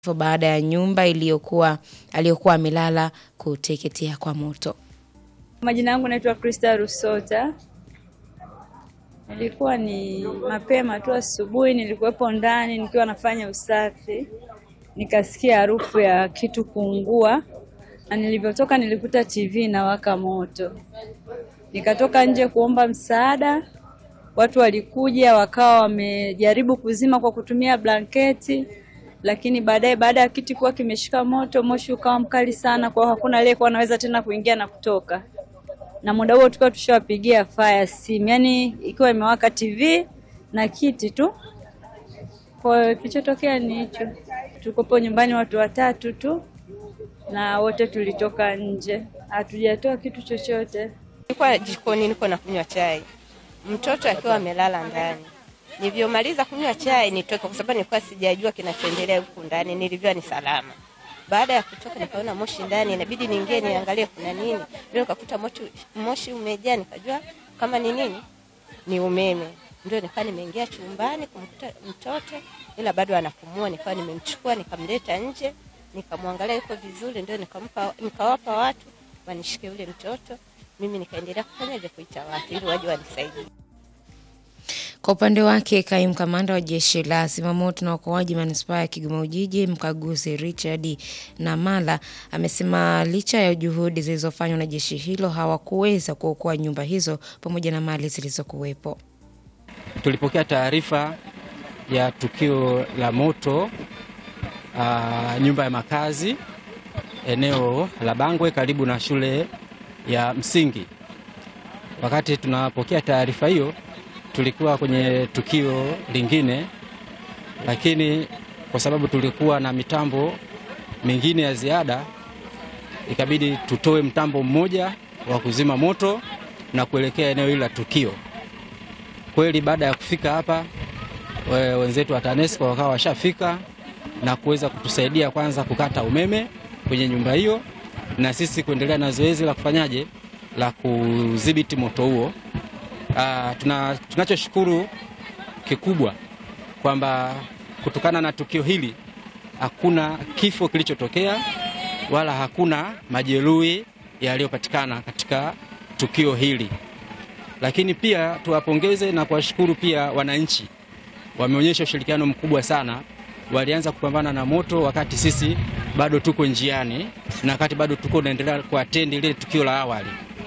baada ya nyumba iliyokuwa aliyokuwa amelala kuteketea kwa moto. Majina yangu naitwa Krista Rusota. Ilikuwa ni mapema tu asubuhi, nilikuwepo ndani nikiwa nafanya usafi, nikasikia harufu ya kitu kuungua, na nilivyotoka nilikuta TV inawaka moto. Nikatoka nje kuomba msaada, watu walikuja wakawa wamejaribu kuzima kwa kutumia blanketi, lakini baadaye, baada ya kiti kuwa kimeshika moto, moshi ukawa mkali sana, kwa hiyo hakuna aliyekuwa anaweza tena kuingia na kutoka na muda huo tukiwa tushawapigia fire simu, yani ikiwa imewaka TV na kiti tu. Kwa hiyo kilichotokea ni hicho, tukopo nyumbani watu watatu tu na wote tulitoka nje, hatujatoa kitu chochote. Nilikuwa jikoni niko na kunywa chai, mtoto akiwa amelala ndani. Nilivyomaliza kunywa chai nitoke, kwa sababu nilikuwa sijajua kinachoendelea huku ndani. Nilivyua ni salama. Baada ya kutoka nikaona moshi ndani, inabidi niingie niangalie kuna nini. Ndio nikakuta moshi, moshi umejaa, nikajua kama ni nini, ni umeme. Ndio nikawa nimeingia chumbani kumkuta mtoto, ila bado anapumua. Nikawa nimemchukua nikamleta nje, nikamwangalia yuko vizuri, ndio nikampa, nikawapa watu wanishike yule mtoto. Mimi nikaendelea kufanyaje, kuita watu ili waje wanisaidie. Kwa upande wake kaimu kamanda wa jeshi la zimamoto na uokoaji manispaa ya Kigoma Ujiji, mkaguzi Richard Namala amesema licha ya juhudi zilizofanywa na jeshi hilo hawakuweza kuokoa nyumba hizo pamoja na mali zilizokuwepo. Tulipokea taarifa ya tukio la moto aa, nyumba ya makazi eneo la Bangwe karibu na shule ya msingi. Wakati tunapokea taarifa hiyo tulikuwa kwenye tukio lingine, lakini kwa sababu tulikuwa na mitambo mingine ya ziada, ikabidi tutoe mtambo mmoja wa kuzima moto na kuelekea eneo hili la tukio. Kweli baada ya kufika hapa, wenzetu wa TANESCO wakawa washafika na kuweza kutusaidia kwanza kukata umeme kwenye nyumba hiyo, na sisi kuendelea na zoezi la kufanyaje la kudhibiti moto huo. Uh, tuna, tunachoshukuru kikubwa kwamba kutokana na tukio hili hakuna kifo kilichotokea wala hakuna majeruhi yaliyopatikana katika tukio hili, lakini pia tuwapongeze na kuwashukuru pia wananchi, wameonyesha ushirikiano mkubwa sana. Walianza kupambana na moto wakati sisi bado tuko njiani na wakati bado tuko tunaendelea kuatendi ile tukio la awali.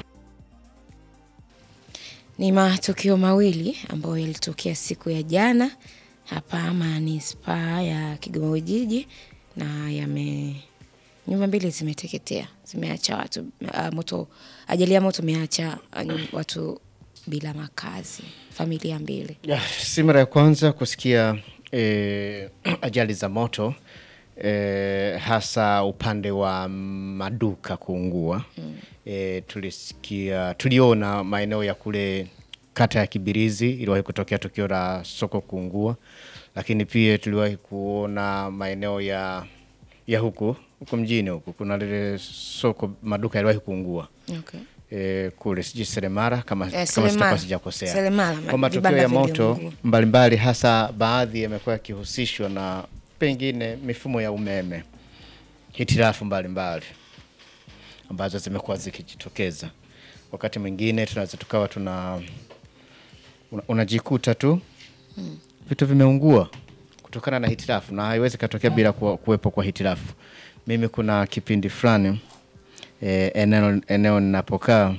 Ni matukio mawili ambayo yalitokea siku ya jana hapa manispaa ya Kigoma Ujiji na yame nyumba mbili zimeteketea, zimeacha watu uh, moto. Ajali ya moto imeacha uh, watu bila makazi, familia mbili. Ya, si mara ya kwanza kusikia eh, ajali za moto eh, hasa upande wa maduka kuungua mm. E, tulisikia tuliona maeneo ya kule kata ya Kibirizi iliwahi kutokea tukio la soko kuungua, lakini pia tuliwahi kuona maeneo ya ya huku huku mjini huku kuna lile soko maduka yaliwahi kuungua Okay. e, kule sijui Seremara kama, Eh, kama Seremara. sitakuwa sijakosea. Seremara, Kwa matukio vibanda ya moto viliungua. mbalimbali, hasa baadhi yamekuwa yakihusishwa na pengine mifumo ya umeme, hitilafu mbalimbali ambazo zimekuwa zikijitokeza. Wakati mwingine tunaweza tukawa tuna una- unajikuta tu vitu vimeungua kutokana na hitilafu, na haiwezi katokea bila kuwa- kuwepo kwa hitilafu. Mimi kuna kipindi fulani eh, eneo eneo ninapokaa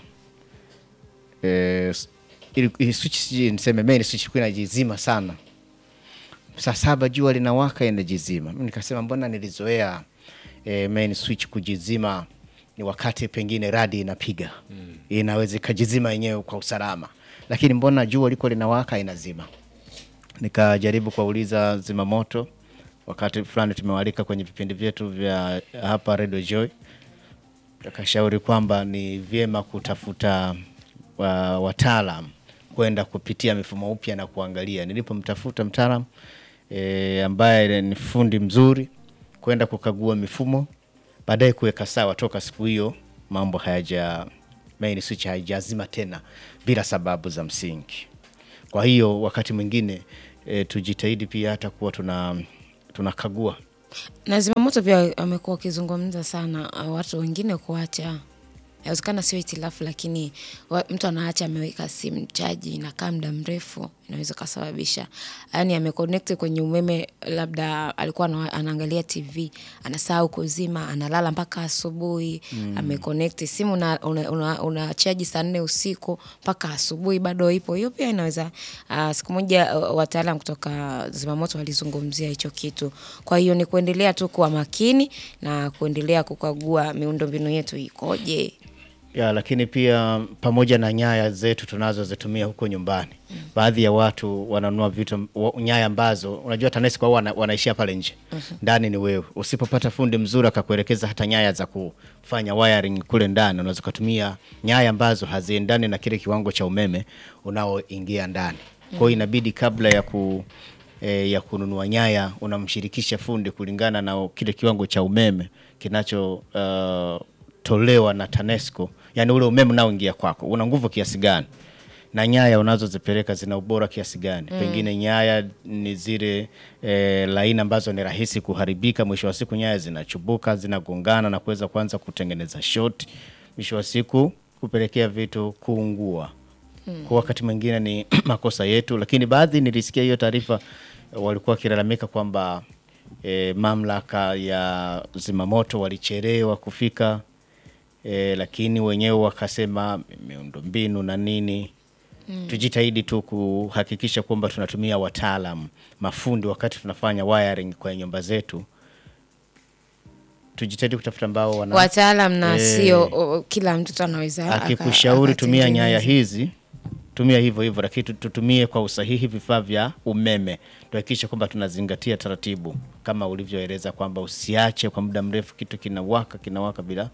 eh, s- ili- ili switch sijui niseme main switch ilikuwa inajizima sana saa saba jua linawaka inajizima. Mimi nikasema mbona nilizoea eh, main switch kujizima ni wakati pengine radi inapiga mm. inaweza ikajizima yenyewe kwa usalama, lakini mbona jua liko linawaka inazima. Nikajaribu kuwauliza zimamoto, wakati fulani tumewalika kwenye vipindi vyetu vya hapa Radio Joy, akashauri kwamba ni vyema kutafuta wa, wataalam kwenda kupitia mifumo upya na kuangalia. Nilipomtafuta mtaalam e, ambaye ni fundi mzuri kwenda kukagua mifumo, baadaye kuweka sawa. Toka siku hiyo mambo hayaja main switch haijazima tena bila sababu za msingi. Kwa hiyo wakati mwingine e, tujitahidi pia hata kuwa tuna tunakagua Na zimamoto pia wamekuwa wakizungumza sana uh, watu wengine kuacha inawezekana sio hitilafu lakini wa, mtu anaacha ameweka simu chaji inakaa muda mrefu inaweza kasababisha yani ameconnect kwenye umeme labda alikuwa ana- anaangalia tv anasahau kuzima analala mpaka asubuhi mm. ameconnect simu una, una, una, una chaji saa nne usiku mpaka asubuhi bado ipo hiyo pia inaweza uh, siku moja uh, wataalam kutoka zimamoto walizungumzia hicho kitu kwa hiyo ni kuendelea tu kuwa makini na kuendelea kukagua miundombinu yetu ikoje ya, lakini pia pamoja na nyaya zetu tunazozitumia huko nyumbani mm. baadhi ya watu wananunua vitu wa- nyaya ambazo unajua TANESCO wao wana, wanaishia pale nje ndani ni wewe. Usipopata fundi mzuri akakuelekeza hata nyaya za kufanya wiring kule ndani, unaweza kutumia nyaya ambazo haziendani na kile kiwango cha umeme unaoingia ndani. Kwa hiyo inabidi kabla ya ku e, ya kununua nyaya unamshirikisha fundi kulingana na kile kiwango cha umeme kinacho uh, tolewa na TANESCO, yani ule umeme unaoingia kwako una nguvu kiasi gani na nyaya unazozipeleka zina ubora kiasi gani? Mm. Pengine nyaya ni zile e, laini ambazo ni rahisi kuharibika. Mwisho wa siku nyaya zinachubuka, zinagongana na kuweza kuanza kutengeneza short, mwisho wa siku kupelekea vitu kuungua. Mm. Kwa wakati mwingine ni makosa yetu, lakini baadhi nilisikia hiyo taarifa eh, walikuwa wakilalamika kwamba e, mamlaka ya zimamoto walichelewa kufika e, lakini wenyewe wakasema miundombinu na nini mm. Tujitahidi tu kuhakikisha kwamba tunatumia wataalam mafundi wakati tunafanya wiring kwenye nyumba zetu. Tujitahidi kutafuta ambao wana wataalam na Eh. sio o, kila mtoto anaweza aka- akikushauri tumia nyaya akatengeneza. hizi tumia hivyo hivyo, lakini tu- tutumie kwa usahihi vifaa vya umeme. Tuhakikishe kwamba tunazingatia taratibu kama ulivyoeleza kwamba usiache kwa muda mrefu kitu kinawaka kinawaka bila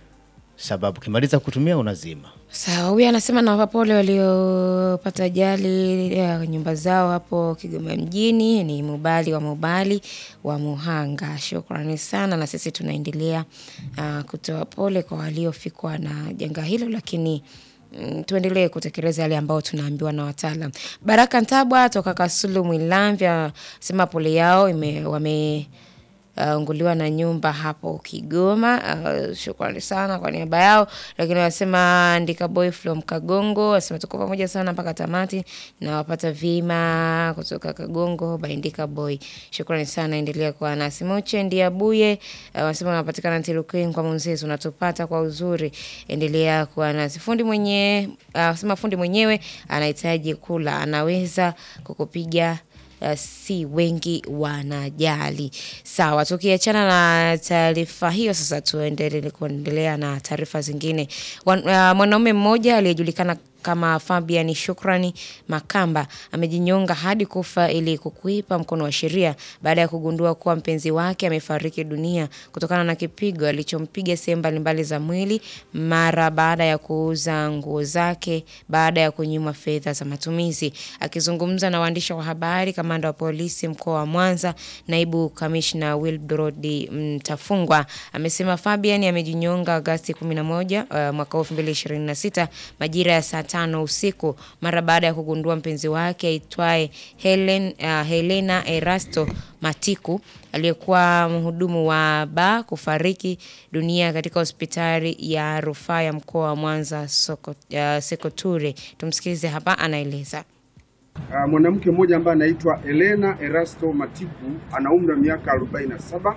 sababu, kimaliza kutumia unazima. Sawa, huyu anasema nawapa pole waliopata ajali ya nyumba zao hapo Kigoma mjini. Ni Mubali wa Mubali wa Muhanga, shukrani sana. Na sisi tunaendelea uh, kutoa pole kwa waliofikwa na janga hilo, lakini mm, tuendelee kutekeleza yale ambayo tunaambiwa na wataalam. Baraka Ntabwa toka Kasulu Mwilamvya sema pole yao ime, wame uh, unguliwa na nyumba hapo Kigoma. Uh, shukrani sana kwa niaba yao, lakini wanasema andika boy from Kagongo, wanasema tuko pamoja sana mpaka tamati na wapata vima kutoka Kagongo baindika boy. Shukrani sana, endelea kuwa nasi. Moche Ndiabuye uh, wanasema wanapatikana Ntilukwini kwa Munzezi, unatupata kwa uzuri, endelea kuwa nasi. Fundi mwenye uh, wanasema fundi mwenyewe anahitaji kula, anaweza kukupiga uh, si wengi wanajali. Sawa, tukiachana na taarifa hiyo, sasa tuendelee kuendelea na taarifa zingine. Wan, uh, mwanaume mmoja aliyejulikana kama Fabian Shukrani Makamba amejinyonga hadi kufa ili kukuipa mkono wa sheria baada ya kugundua kuwa mpenzi wake amefariki dunia kutokana na kipigo alichompiga sehemu mbalimbali za mwili mara baada ya kuuza nguo zake baada ya kunyimwa fedha za matumizi. Akizungumza na waandishi wa habari, kamanda wa polisi mkoa wa Mwanza, naibu kamishna Wilbrod Mtafungwa amesema Fabian amejinyonga Agasti 11 uh, mwaka 2026 majira ya saa tano usiku mara baada ya kugundua mpenzi wake aitwaye Helen, uh, Helena Erasto Matiku aliyekuwa mhudumu wa baa kufariki dunia katika hospitali ya rufaa ya mkoa wa Mwanza Soko, uh, Sekoture. Tumsikilize hapa, anaeleza. Uh, mwanamke mmoja ambaye anaitwa Elena Erasto Matiku ana umri wa miaka 47,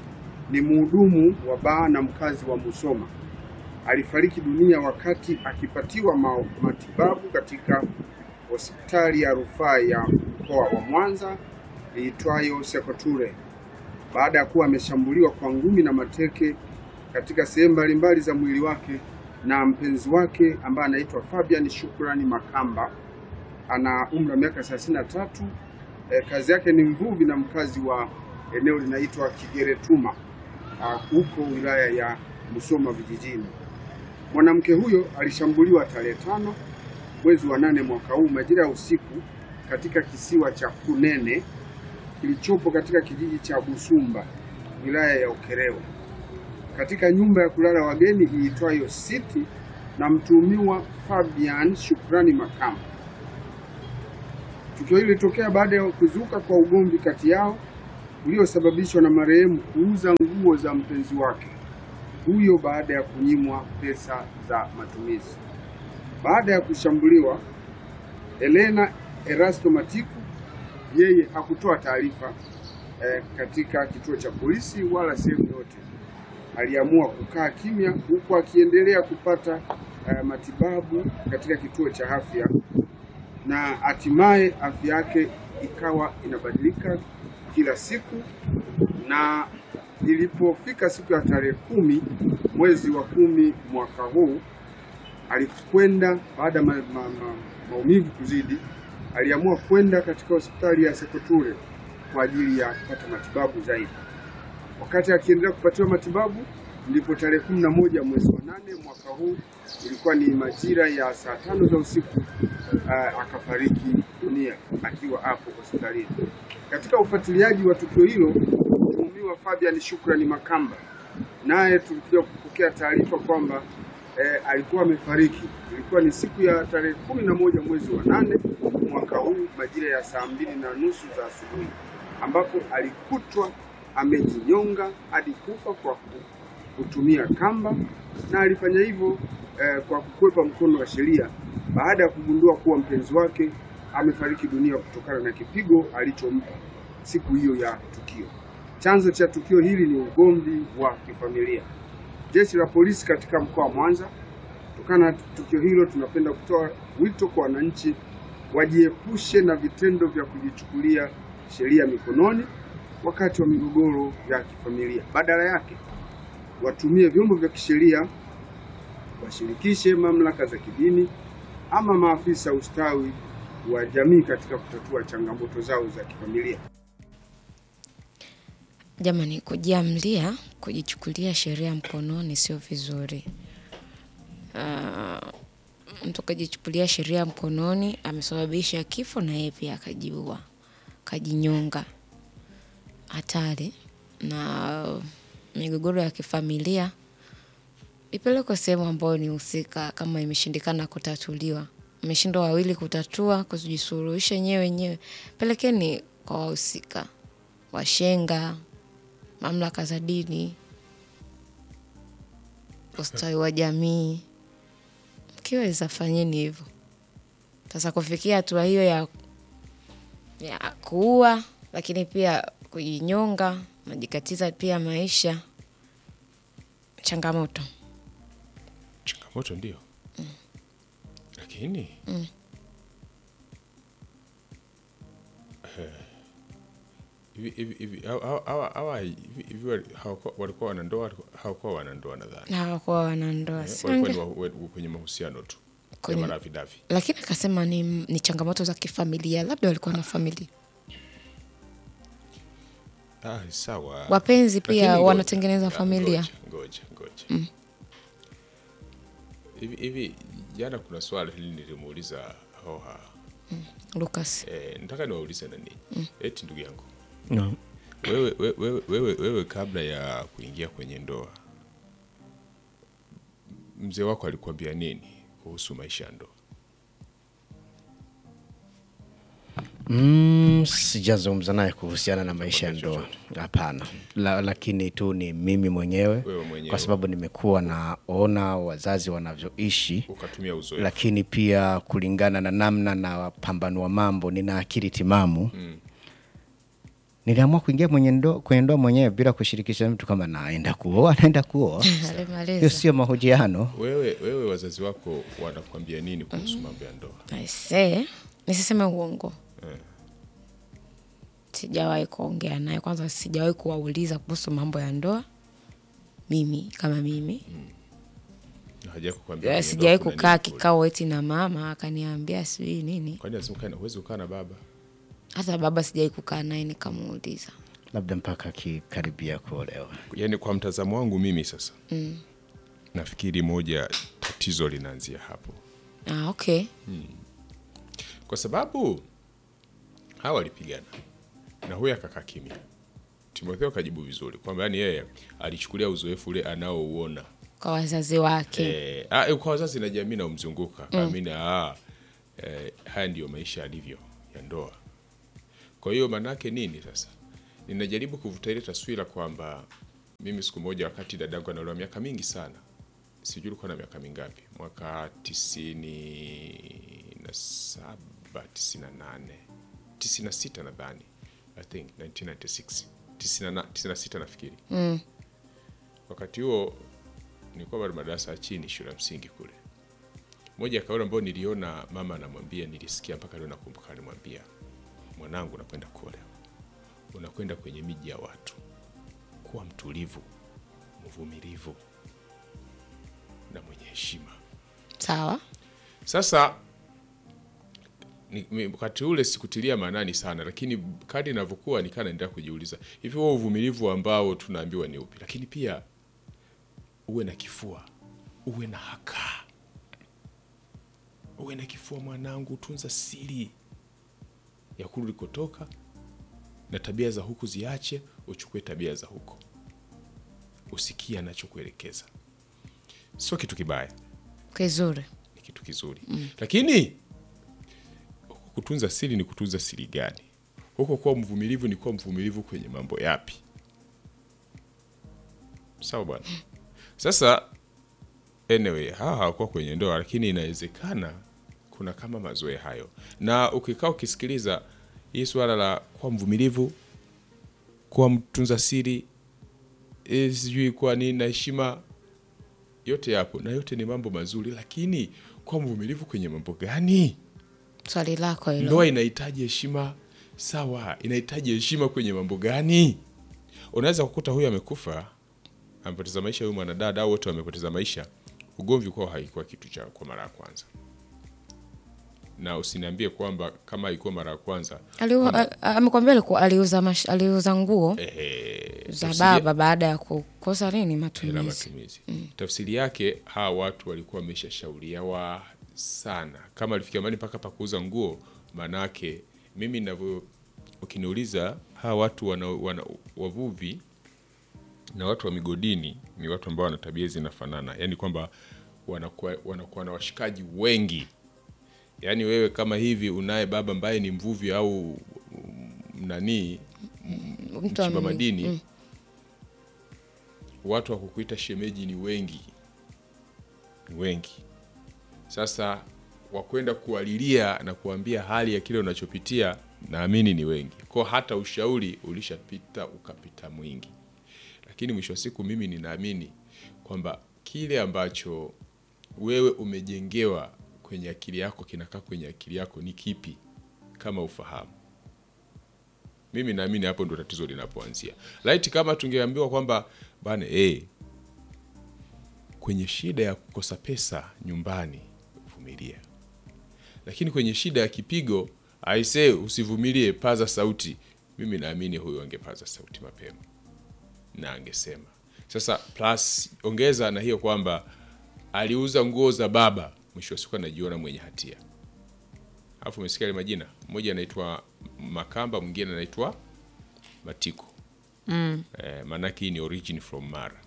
ni mhudumu wa baa na mkazi wa Musoma. Alifariki dunia wakati akipatiwa ma matibabu katika hospitali ya rufaa ya mkoa wa Mwanza iitwayo Sekoture baada ya kuwa ameshambuliwa kwa ngumi na mateke katika sehemu mbalimbali za mwili wake na mpenzi wake ambaye anaitwa Fabian Shukrani Makamba ana umri wa miaka 33. E, kazi yake ni mvuvi na mkazi wa eneo linaitwa Kigeretuma ah, huko wilaya ya Musoma vijijini. Mwanamke huyo alishambuliwa tarehe tano mwezi wa nane mwaka huu majira ya usiku katika kisiwa cha Kunene kilichopo katika kijiji cha Busumba wilaya ya Ukerewe katika nyumba ya kulala wageni iitwayo City na mtuhumiwa Fabian Shukrani Makamba. Tukio hili lilitokea baada ya kuzuka kwa ugomvi kati yao uliosababishwa na marehemu kuuza nguo za mpenzi wake huyo baada ya kunyimwa pesa za matumizi. Baada ya kushambuliwa, Elena Erasto Matiku yeye hakutoa taarifa eh, katika kituo cha polisi wala sehemu yote. Aliamua kukaa kimya huku akiendelea kupata eh, matibabu katika kituo cha afya na hatimaye afya yake ikawa inabadilika kila siku, na ilipofika siku ya tarehe kumi mwezi wa kumi mwaka huu alikwenda baada ya ma, ma, ma, maumivu kuzidi, aliamua kwenda katika hospitali ya Sekoture kwa ajili ya kupata matibabu zaidi. Wakati akiendelea kupatiwa matibabu, ndipo tarehe kumi na moja mwezi wa nane mwaka huu, ilikuwa ni majira ya saa tano za usiku, uh, akafariki dunia akiwa hapo hospitalini. Katika ufuatiliaji wa tukio hilo, mtuhumiwa Fabian Shukrani Makamba naye tulikuja kupokea taarifa kwamba eh, alikuwa amefariki. Ilikuwa ni siku ya tarehe kumi na moja mwezi wa nane mwaka huu majira ya saa mbili na nusu za asubuhi ambapo alikutwa amejinyonga hadi kufa kwa kutumia kamba, na alifanya hivyo eh, kwa kukwepa mkono wa sheria baada ya kugundua kuwa mpenzi wake amefariki dunia kutokana na kipigo alichompa siku hiyo ya tukio. Chanzo cha tukio hili ni ugomvi wa kifamilia. Jeshi la polisi katika mkoa wa Mwanza, kutokana na tukio hilo, tunapenda kutoa wito kwa wananchi wajiepushe na vitendo vya kujichukulia sheria mikononi wakati wa migogoro ya kifamilia. Badala yake watumie vyombo vya kisheria, washirikishe mamlaka za kidini ama maafisa ustawi wa jamii katika kutatua changamoto zao za kifamilia. Jamani, kujiamlia, kujichukulia sheria mkononi sio vizuri. Uh, mtu kajichukulia sheria mkononi amesababisha kifo na yeye pia akajiua, kajinyonga. Hatari. Na migogoro ya kifamilia ipelekwe sehemu ambayo ni husika, kama imeshindikana kutatuliwa, mmeshindwa wawili kutatua, kujisuluhisha wenyewe wenyewe, pelekeni kwa wahusika, washenga, mamlaka za dini, ustawi wa jamii. Mkiweza fanyeni hivyo. Sasa kufikia hatua hiyo ya, ya kuua, lakini pia kujinyonga, najikatiza pia maisha, changamoto. changamoto ndio lakini eh, hivi hivi hivi hawa- hawa- hawa- hawa hivi hivi wali- hawakuwa- walikuwa wanandoa hawakuwa wanandoa nadhani Na hawakuwa wanandoa. Eh, Si walikuwa ni wange- wa- wa- kwenye mahusiano tu Kwenye- ya maravidavi Lakini akasema ni, ni changamoto za kifamilia, labda walikuwa na familia. ah, sawa Wapenzi pia Lakini ngoja, wanatengeneza ah, familia. ngoja ngoja ngoja hivi hivi jana kuna swali hili nilimuuliza hoha Lucas. eh, nataka niwaulize na ninyi eti ndugu yangu No. wewe, wewe, wewe, wewe, wewe kabla ya kuingia kwenye ndoa mzee wako alikuambia nini kuhusu maisha ya ndoa Mm, sijazungumza naye kuhusiana na maisha ya ndoa hapana, la, lakini tu ni mimi mwenyewe, Wewe mwenyewe. kwa sababu nimekuwa naona wazazi wanavyoishi, ukatumia uzoefu lakini pia kulingana na namna na pambanua mambo, nina akili timamu Mm. niliamua kuingia mwenye ndo, kwenye ndoa mwenyewe bila kushirikisha mtu kama naenda kuoa naenda kuoa. Hiyo Alimaliza. sio mahojiano. wewe, wewe wazazi wako wanakuambia nini kuhusu mambo ya ndoa Aisee, nisiseme uongo. Eh. Sijawahi kuongea naye, kwanza sijawahi kuwauliza kuhusu mambo ya ndoa. Mimi kama mimi haja kukwambia Eh, kwenye sijawahi ndoa kuna kukaa nini kule? kikao eti na mama akaniambia sijui nini. kwani lazima ukae na- huwezi kukaa na baba Hata baba sijawahi kukaa naye nikamuuliza. labda mpaka akikaribia kuolewa. yaani kwa mtazamo wangu mimi sasa mm. nafikiri moja tatizo linaanzia hapo Ah, okay. kwa sababu hawa walipigana na huyu akakaa kimya timotheo kajibu vizuri kwamba yani yeye alichukulia uzoefu ule anaouona Kwa wazazi wake. eh, ah, kwa wazazi na jamii naumzunguka mm. amina ah, eh, haya ndiyo maisha yalivyo ya ndoa kwa hiyo maanaake nini sasa ninajaribu kuvuta ile taswira kwamba mimi siku moja wakati dadangu anaolewa miaka mingi sana sijui ulikuwa na miaka mingapi mwaka tisini na saba tisini na nane tisini na sita nadhani i think 1996 tisini na- tisini na sita nafikiri Mm. wakati huo nilikuwa bado madarasa ya chini shule ya msingi kule moja ya kauli ambayo niliona mama anamwambia nilisikia mpaka leo nakumbuka alimwambia mwanangu unakwenda kuolewa unakwenda kwenye miji ya watu kuwa mtulivu mvumilivu na mwenye heshima Sawa. sasa ni- mi- wakati ule sikutilia maanani sana lakini kadi inavyokuwa nikaa naendelea kujiuliza hivi huo uvumilivu ambao tunaambiwa ni upi lakini pia uwe na kifua uwe na haka uwe na kifua mwanangu tunza siri ya kule ulikotoka na tabia za huku ziache uchukue tabia za huko usikie anachokuelekeza sio kitu kibaya Kizuri. ni kitu kizuri lakini huku kutunza siri ni kutunza siri gani huko kuwa mvumilivu ni kuwa mvumilivu kwenye mambo yapi sawa bwana sasa anyway hawa hawakuwa kwenye ndoa lakini inawezekana kuna kama mazoea hayo na ukikaa ukisikiliza hii swala la kuwa mvumilivu kuwa mtunza siri eh, sijui kuwa nini na heshima yote yapo na yote ni mambo mazuri lakini kuwa mvumilivu kwenye mambo gani Swali lako hilo. ndoa inahitaji heshima sawa inahitaji heshima kwenye mambo gani unaweza kukuta huyu amekufa amepoteza maisha huyu mwanadada au wote wamepoteza maisha ugomvi kwao haikuwa kitu cha kwa mara ya kwanza na usiniambie kwamba kama haikuwa mara ya kwanza Aliu- a- a- Amekwambia alikuwa aliuza mash, aliuza nguo ehe, za tafsiri- baba baada ya kukosa nini hela matumizi. matumizi tafsiri yake hawa watu walikuwa wameshashauriwa sana kama alifikia mali mpaka pa kuuza nguo manake mimi navyo ukiniuliza hawa watu wana, wana, wavuvi na watu wa migodini ni watu ambao wana tabia zinafanana yaani kwamba wanakuwa wanakuwa na washikaji wengi yaani wewe kama hivi unaye baba ambaye ni mvuvi au mm, nanii Mtu wa mchimba mi- madini watu wa kukuita shemeji ni wengi ni wengi sasa wakwenda kualilia na kuambia hali ya kile unachopitia naamini ni wengi kwa hata ushauri ulishapita ukapita mwingi lakini mwisho wa siku mimi ninaamini kwamba kile ambacho wewe umejengewa kwenye akili yako kinakaa kwenye akili yako ni kipi kama ufahamu mimi naamini hapo ndo tatizo linapoanzia laiti kama tungeambiwa kwamba bana eh, kwenye shida ya kukosa pesa nyumbani vumilia lakini kwenye shida ya kipigo aisee usivumilie paza sauti mimi naamini huyo angepaza sauti mapema na angesema sasa plus ongeza na hiyo kwamba aliuza nguo za baba mwisho wa siku anajiona mwenye hatia alafu umesikia ile majina mmoja anaitwa makamba mwingine anaitwa matiko mm. eh, maanake hii ni origin from mara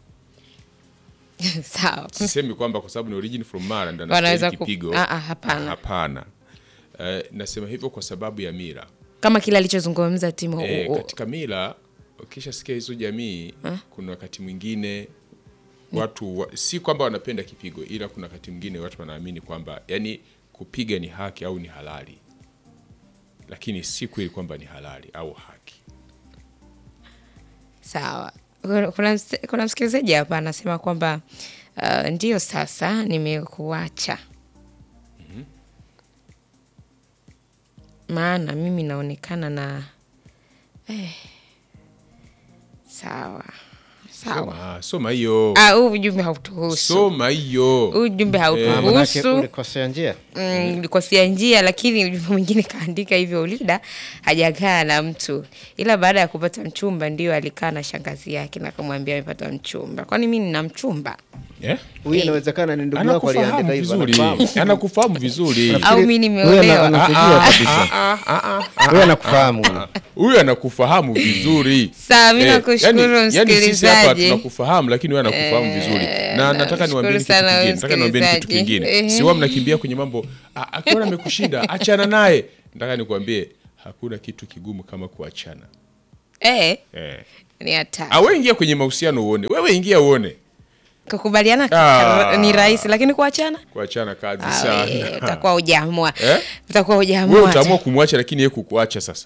Sawa. sisemi kwamba kwa sababu ni origin from mara ndo Wanaweza anastahili ku- kipigo Ah, ah, hapana. hapana eh, nasema hivyo kwa sababu ya mira Kama kile alichozungumza Timo. e, u- u- katika mila ukishasikia hizo jamii kuna wakati mwingine watu wa, si kwamba wanapenda kipigo ila kuna wakati mwingine watu wanaamini kwamba yani kupiga ni haki au ni halali lakini si kweli kwamba ni halali au haki Sawa. Kuna- Kuna, ms- kuna msikilizaji hapa anasema kwamba uh, ndio sasa nimekuacha maana mimi naonekana na eh, sawa sawa. soma soma hiyo Ah, huu ujumbe hautuhusu, soma hiyo huu ujumbe Ah, manake hautuhusu. ulikosea njia Mm, ulikosea njia, lakini ujumbe mwingine kaandika hivyo, Ulida hajakaa na mtu, ila baada ya kupata mchumba ndio alikaa na shangazi yake na akamwambia amepata mchumba. Kwani mi nina mchumba Eh? huyu inawezekana ni ndugu yako aliandika anakufahamu hivyo vizuri anakufahamu. anakufahamu vizuri au mi Huyu ana- nimeolewa? anakujua kabisa huyu anakufahamu huyu. huyu anakufahamu vizuri Sawa, mi Eh, nakushukuru yani- yani sisi hapa msikilizaji. tunakufahamu lakini wewe anakufahamu vizuri na nataka niwaambie kitu sana kingine nataka niwaambie kitu msikilizaji. kingine Ehe. siwa mnakimbia kwenye mambo "Ah, akiona amekushinda achana naye nataka nikwambie hakuna kitu kigumu kama kuachana Eh, eh. ni hatari. Awe ingia kwenye mahusiano uone, wewe ingia uone, Kukubaliana Ah. ni rahisi, lakini kuachana kuachana kazi Ah, sana. we, utakuwa hujaamua. Eh? Utakuwa Wewe hujaamua. utaamua kumwacha, lakini yeye kukuacha sasa.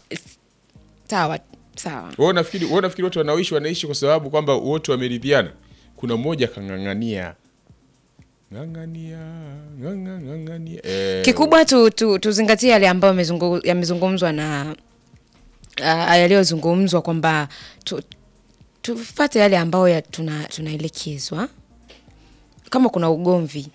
Sawa, sawa. Wewe unafikiri wewe unafikiri watu wanaoishi wanaishi kwa sababu kwamba wote wameridhiana? Kuna mmoja kang'ang'ania ng'ang'ania ng'ang'a- ng'ang'ania eh, Kikubwa tu, tu, tuzingatie yale ambayo yamezungu- yamezungumzwa na uh, yaliyozungumzwa kwamba tu, tufate yale ambayo ya tuna, tunaelekezwa. Kama kuna ugomvi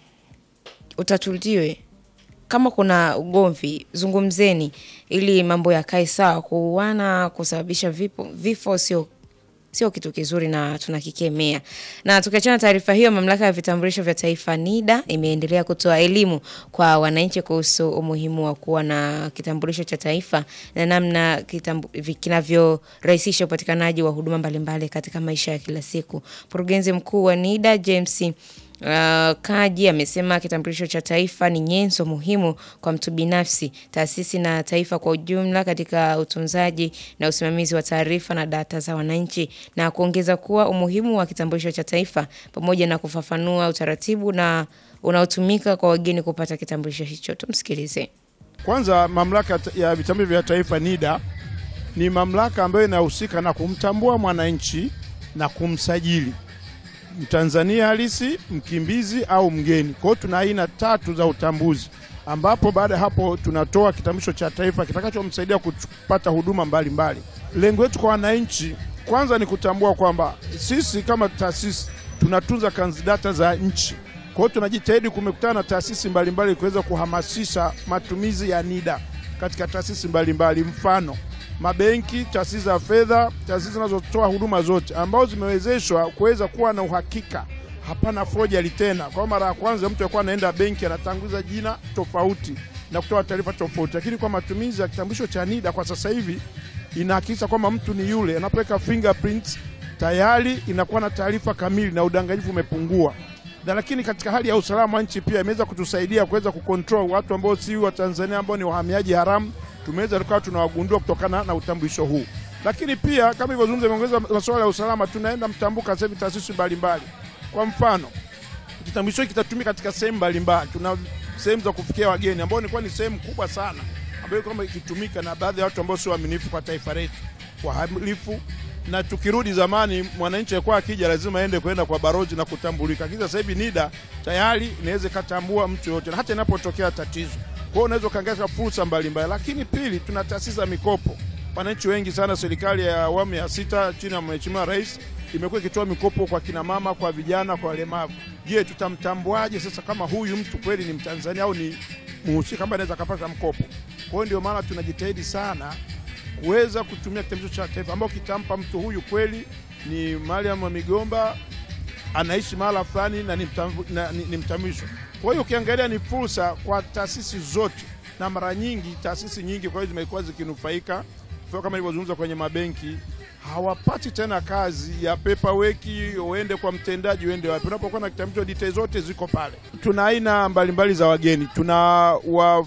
utatuliwe, kama kuna ugomvi zungumzeni, ili mambo yakae sawa. Kuuana, kusababisha vipo, vifo sio sio kitu kizuri na tunakikemea. Na tukiachana na taarifa hiyo, mamlaka ya vitambulisho vya taifa NIDA imeendelea kutoa elimu kwa wananchi kuhusu umuhimu wa kuwa na kitambulisho cha taifa na namna kitambu- vi- kinavyorahisisha upatikanaji wa huduma mbalimbali katika maisha ya kila siku. Mkurugenzi mkuu wa NIDA James Uh, Kaji amesema kitambulisho cha taifa ni nyenzo muhimu kwa mtu binafsi, taasisi na taifa kwa ujumla katika utunzaji na usimamizi wa taarifa na data za wananchi, na kuongeza kuwa umuhimu wa kitambulisho cha taifa pamoja na kufafanua utaratibu na unaotumika kwa wageni kupata kitambulisho hicho. Tumsikilize. Kwanza, mamlaka ya vitambulisho vya taifa NIDA ni mamlaka ambayo inahusika na kumtambua mwananchi na kumsajili Mtanzania halisi, mkimbizi au mgeni. Kwa hiyo tuna aina tatu za utambuzi, ambapo baada ya hapo tunatoa kitambulisho cha taifa kitakachomsaidia kupata huduma mbalimbali. Lengo letu kwa wananchi kwanza ni kutambua kwamba sisi kama taasisi tunatunza kanzi data za nchi. Kwa hiyo tunajitahidi kumekutana na taasisi mbalimbali kuweza kuhamasisha matumizi ya NIDA katika taasisi mbalimbali, mfano mabenki, taasisi za fedha, taasisi zinazotoa huduma zote ambazo zimewezeshwa kuweza kuwa na uhakika, hapana forgery tena. Kwa mara ya kwanza mtu alikuwa anaenda benki anatanguliza jina tofauti na kutoa taarifa tofauti, lakini kwa matumizi ya kitambulisho cha NIDA kwa sasa hivi inahakikisha kwamba mtu ni yule, anapoweka fingerprints tayari inakuwa na taarifa kamili na udanganyifu umepungua na lakini katika hali ya usalama wa nchi pia imeweza kutusaidia kuweza kucontrol watu ambao si wa Tanzania ambao ni wahamiaji haramu, tumeweza tukawa tunawagundua kutokana na utambulisho huu. Lakini pia kama ilivyozungumza, imeongeza masuala ya usalama, tunaenda mtambuka sasa hivi taasisi mbalimbali. Kwa mfano, kitambulisho hiki kitatumika katika sehemu mbalimbali. Tuna sehemu za kufikia wageni ambao ilikuwa ni sehemu kubwa sana ambayo kama ikitumika na baadhi ya watu ambao sio waaminifu kwa taifa letu, wahalifu na tukirudi zamani, mwananchi alikuwa akija lazima aende kwenda kwa barozi na kutambulika, lakini sasa hivi NIDA tayari inaweza ikatambua mtu yote, na hata inapotokea tatizo. Kwa hiyo unaweza ukaangalia fursa mbalimbali. Lakini pili, tuna taasisi za mikopo. Wananchi wengi sana, serikali ya awamu ya sita chini ya Mheshimiwa Rais imekuwa ikitoa mikopo kwa kina mama, kwa vijana, kwa walemavu. Je, tutamtambuaje sasa kama huyu mtu kweli ni Mtanzania au ni mhusika ambaye anaweza akapata mkopo? Kwa hiyo ndio maana tunajitahidi sana kuweza kutumia kitambulisho cha taifa ambao kitampa mtu huyu kweli ni Mariam wa Migomba anaishi mahala fulani na ni mtambu- na ni- ni mtambulisho. Kwa hiyo ukiangalia ni fursa kwa taasisi zote, na mara nyingi taasisi nyingi kwa hiyo zimekuwa zikinufaika kwa kama ilivyozungumza kwenye mabenki hawapati tena kazi ya paperwork, uende kwa mtendaji, uende wapi. Unapokuwa na kitambulisho, details zote ziko pale. Tuna aina mbalimbali za wageni, tuna wa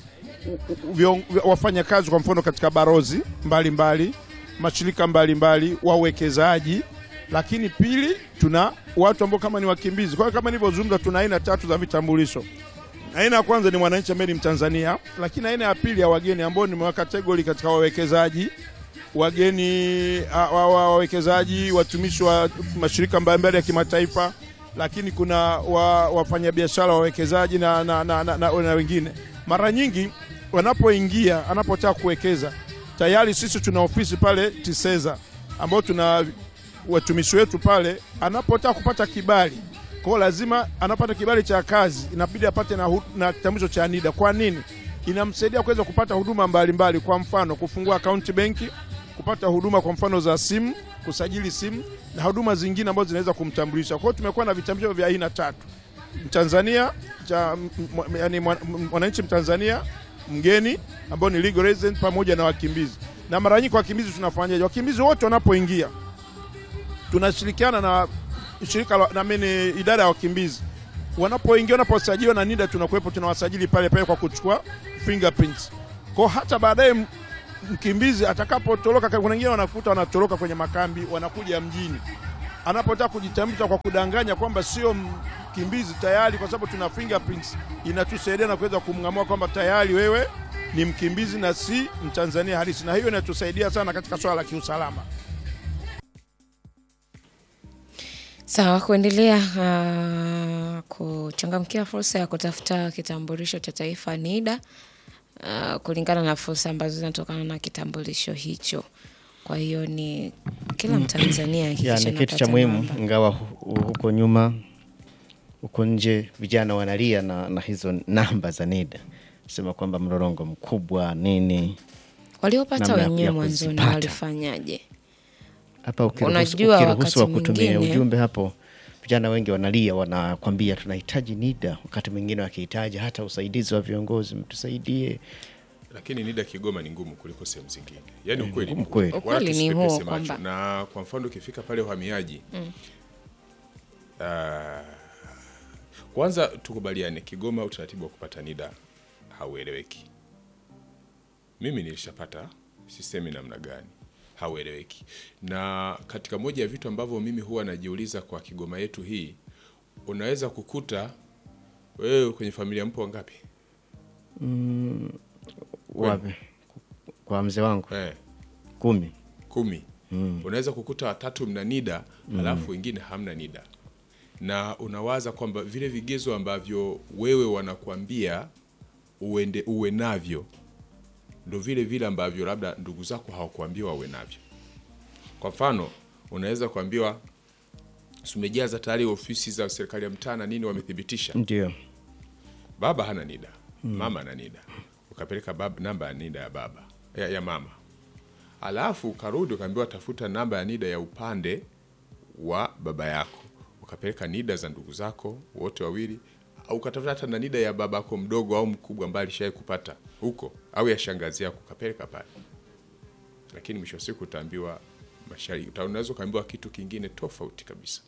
vion- wafanyakazi kwa mfano katika barozi mbalimbali, mashirika mbalimbali, wawekezaji, lakini pili tuna watu ambao kama ni wakimbizi. Kwa hiyo kama nilivyozungumza, tuna aina tatu za vitambulisho. Aina ya kwanza ni mwananchi ambaye ni Mtanzania, lakini aina ya pili ya wageni ambao ni kategori katika wawekezaji wageni a- wa- wa- wawekezaji, watumishi wa mashirika mbalimbali ya kimataifa, lakini kuna wa, wafanyabiashara wawekezaji na, na, na, na, na, na wengine. Mara nyingi wanapoingia, anapotaka kuwekeza, tayari sisi tuna ofisi pale Tiseza ambao tuna watumishi wetu pale, anapotaka kupata kibali kwao, lazima anapata kibali cha kazi, inabidi apate na, hu- na kitambulisho cha NIDA. Kwa nini? Inamsaidia kuweza kupata huduma mbalimbali, kwa mfano kufungua akaunti benki, kupata huduma kwa mfano za simu, kusajili simu na huduma zingine ambazo zinaweza kumtambulisha. Kwa hiyo tumekuwa na vitambulisho vya aina tatu: Mtanzania cha m- m- yani mwa- m- mwananchi Mtanzania, mgeni ambao ni legal resident, pamoja na wakimbizi. Na mara nyingi wakimbizi tunafanyaje? Wakimbizi wote wanapoingia tunashirikiana na shirika la, na mimi idara ya wakimbizi wanapoingia wanaposajiliwa na NIDA tunakuwepo tunawasajili pale pale kwa kuchukua fingerprints. Kwa hata baadaye m- mkimbizi atakapotoroka, kuna wengine wanakuta wanatoroka kwenye makambi, wanakuja mjini, anapotaka kujitambulisha kwa kudanganya kwamba sio mkimbizi tayari, kwa sababu tuna fingerprints inatusaidia na kuweza kumng'amua kwamba tayari wewe ni mkimbizi na si Mtanzania halisi, na hiyo inatusaidia sana katika swala la kiusalama. Sawa, kuendelea uh, kuchangamkia fursa ya kutafuta kitambulisho cha taifa NIDA uh, kulingana na fursa ambazo zinatokana na kitambulisho hicho. Kwa hiyo ni kila Mtanzania Ya, hakikisha ni kitu cha anapata muhimu, namba. ingawa hu- huko nyuma, huko nje vijana wanalia na, na hizo namba za NIDA, sema kwamba mlolongo mkubwa nini. Waliopata namna ya- wenyewe ya mwanzoni kuzipata. walifanyaje? Hapa ukiruhusu Unajua ukiruhusu wa wakati kutumia mwingine- ujumbe hapo, vijana wengi wanalia, wanakwambia tunahitaji NIDA, wakati mwingine wakihitaji hata usaidizi wa viongozi, mtusaidie. lakini NIDA Kigoma ni ngumu kuliko sehemu zingine. Yaani Eh, ukweli ni ngumu ngumu. kweli. Wala Ukweli ni tusipepese huo macho. kwamba- Na kwa mfano ukifika pale uhamiaji ah, kwanza tukubaliane, Kigoma utaratibu wa kupata NIDA haueleweki. Mimi nilishapata, sisemi namna gani, haueleweki. Na katika moja ya vitu ambavyo mimi huwa najiuliza kwa Kigoma yetu hii, unaweza kukuta wewe kwenye familia mpo wangapi? Wapi? Kwa mzee wangu Eh, kumi. kumi unaweza kukuta watatu mna NIDA alafu wengine hamna NIDA, na unawaza kwamba vile vigezo ambavyo wewe wanakuambia uende uwe navyo ndo vile vile ambavyo labda ndugu zako hawakuambiwa wawe navyo. Kwa mfano, unaweza kuambiwa si umejaza tayari ofisi za serikali ya mtaa na nini, wamethibitisha Ndio. baba hana NIDA, mama ana NIDA, ukapeleka baba, namba ya NIDA ya baba ya, ya mama, alafu ukarudi ukaambiwa tafuta namba ya NIDA ya upande wa baba yako, ukapeleka NIDA za ndugu zako wote wawili, au ukatafuta hata na NIDA ya babako mdogo au mkubwa ambaye alishawahi kupata huko, au ya shangazi yako, ukapeleka pale, lakini mwisho wa siku utaambiwa mashariki, uta- unaweza ukaambiwa kitu kingine tofauti kabisa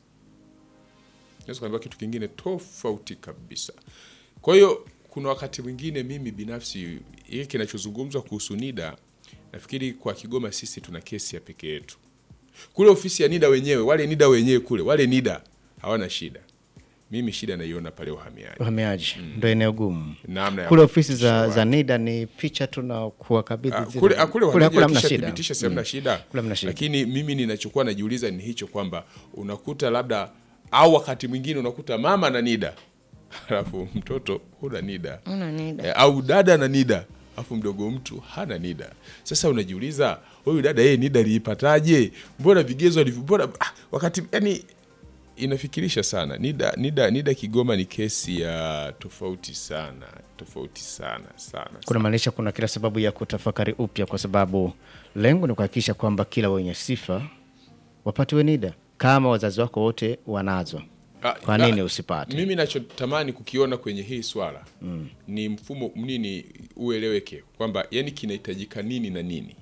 naweza kuambiwa kitu kingine tofauti kabisa. Kwa hiyo kuna wakati mwingine mimi binafsi hii kinachozungumzwa kuhusu NIDA, nafikiri kwa Kigoma sisi tuna kesi ya peke yetu. Kule ofisi ya NIDA wenyewe, wale NIDA wenyewe kule, wale NIDA hawana shida. Mimi shida naiona pale uhamiaji, Uhamiaji ndo eneo gumu. namna ya Kule ofisi za, kuhakikisha za NIDA ni picha tu na kuwakabidhi Ah, zile- kule ah, kule kule uhamiaji hamna shida. wakishathibitisha si hamna shida. Kule hamna shida. Lakini mimi ninachokuwa najiuliza ni hicho kwamba unakuta labda au wakati mwingine unakuta mama na NIDA alafu mtoto huna NIDA Una NIDA. eh, au dada na NIDA alafu mdogo mtu hana NIDA. Sasa unajiuliza huyu dada yeye NIDA aliipataje? Mbona vigezo alivyo mbona ah, wakati yani inafikirisha sana. NIDA, NIDA, NIDA Kigoma ni kesi ya tofauti sana, tofauti sana sana. Kuna maanisha kuna kila sababu ya kutafakari upya, kwa sababu lengo ni kuhakikisha kwamba kila wenye sifa wapatiwe NIDA kama wazazi wako wote wanazo. Ah, Kwa ah, nini usipate? Mimi nachotamani kukiona kwenye hii swala ni mfumo nini ueleweke kwamba yani kinahitajika nini na nini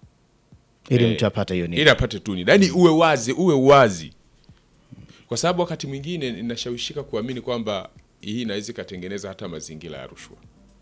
Ili eh, mtu apate hiyo NIDA. ili apate tu NIDA, yani uwe wazi, uwe wazi, kwa sababu wakati mwingine ninashawishika kuamini kwamba hii inaweza ikatengeneza hata mazingira ya rushwa,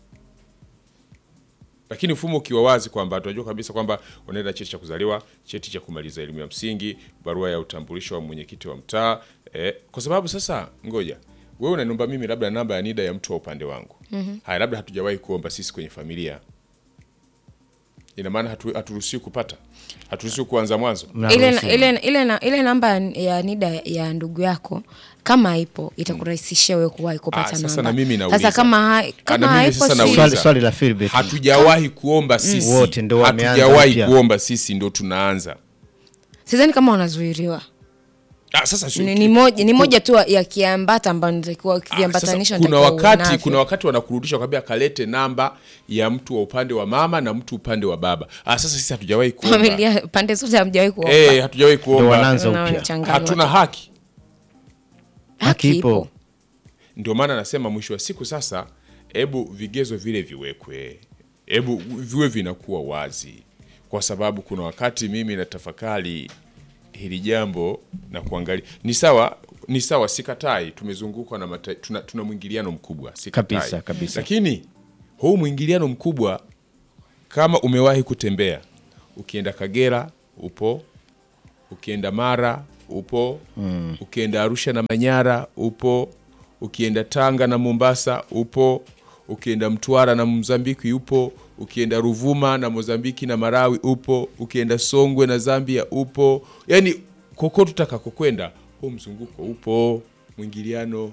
lakini mfumo ukiwa wazi kwamba tunajua kabisa kwamba unaenda cheti cha kuzaliwa, cheti cha kumaliza elimu ya msingi, barua ya utambulisho wa mwenyekiti wa mtaa eh, kwa sababu sasa, ngoja wewe unaniomba mimi labda namba ya NIDA ya mtu wa upande wangu haya, labda hatujawahi kuomba sisi kwenye familia, ina maana hatu- haturuhusiwi kupata, haturuhusiwi kuanza mwanzo ile, Mnaruhusiwa. ile, ile, na- ile namba ya NIDA ya ndugu yako kama ipo itakurahisishia wewe kuwahi kupata Ah, sasa namba. na mimi nauliza. Sasa kama, hai- Ah, kama na mimi haipo sasa si- nauliza. Swali, swali la Philbert. hatujawahi kuomba sisi, Wote ndo wameanza hatujawahi mpya. kuomba sisi, ndo tunaanza sidhani kama wanazuiliwa ah, sasa sio- ni, ni, moja, ni moja tu ya kiambata ambayo nitakiwa Ah, sasa kiambatanisha kuna nitakiwa uwe wakati navyo. kuna wakati wanakurudisha kwambia kalete namba ya mtu wa upande wa mama na mtu upande wa baba. Ah, sasa sisi hatujawahi kuomba familia pande zote hamjawahi kuomba eh, hatujawahi Ndo kuomba, wanaanza upya. Unachanganywa hatuna tu. haki. Haki ipo. Ndio maana nasema mwisho wa siku sasa, hebu vigezo vile viwekwe, hebu viwe vinakuwa wazi, kwa sababu kuna wakati mimi natafakari hili jambo na kuangalia ni sawa ni sawa, sikatai, tumezungukwa na mata, tuna, tuna mwingiliano mkubwa sikatai. Kabisa, kabisa. lakini huu mwingiliano mkubwa kama umewahi kutembea ukienda Kagera upo, ukienda Mara upo, ukienda Arusha na Manyara upo, ukienda Tanga na Mombasa upo, ukienda Mtwara na Mozambiki upo, ukienda Ruvuma na Mozambiki na Marawi upo, ukienda Songwe na Zambia upo, yani kokote utakakokwenda huu mzunguko upo, mwingiliano.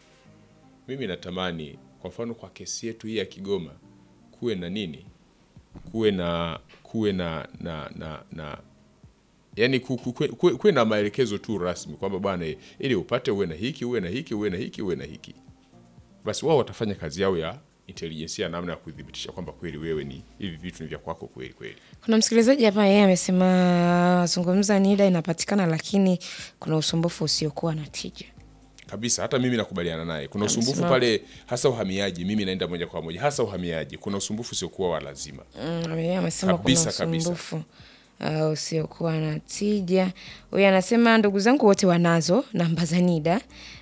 Mimi natamani kwa mfano kwa kesi yetu hii ya Kigoma kuwe na nini, kuwe na kuwe na na na, na yani ku- ku- kuwe, kuwe, kuwe na maelekezo tu rasmi kwamba bwana, eh, ili upate uwe na hiki uwe na hiki uwe na hiki uwe na hiki, basi wao watafanya kazi yao ya intelijensia, namna ya kudhibitisha kwamba kweli wewe ni hivi vitu ni vya kwako kweli kweli. Kuna msikilizaji hapa, yeye amesema zungumza NIDA inapatikana, lakini kuna usumbufu usiokuwa na tija. kabisa hata mimi nakubaliana naye kuna usumbufu Amesema- pale hasa uhamiaji mimi naenda moja kwa moja hasa uhamiaji kuna usumbufu usiokuwa wa lazima Mm, yeye amesema kuna Kabisa, kabisa. usumbufu uh, usiokuwa na tija. Huyu anasema ndugu zangu wote wanazo namba za NIDA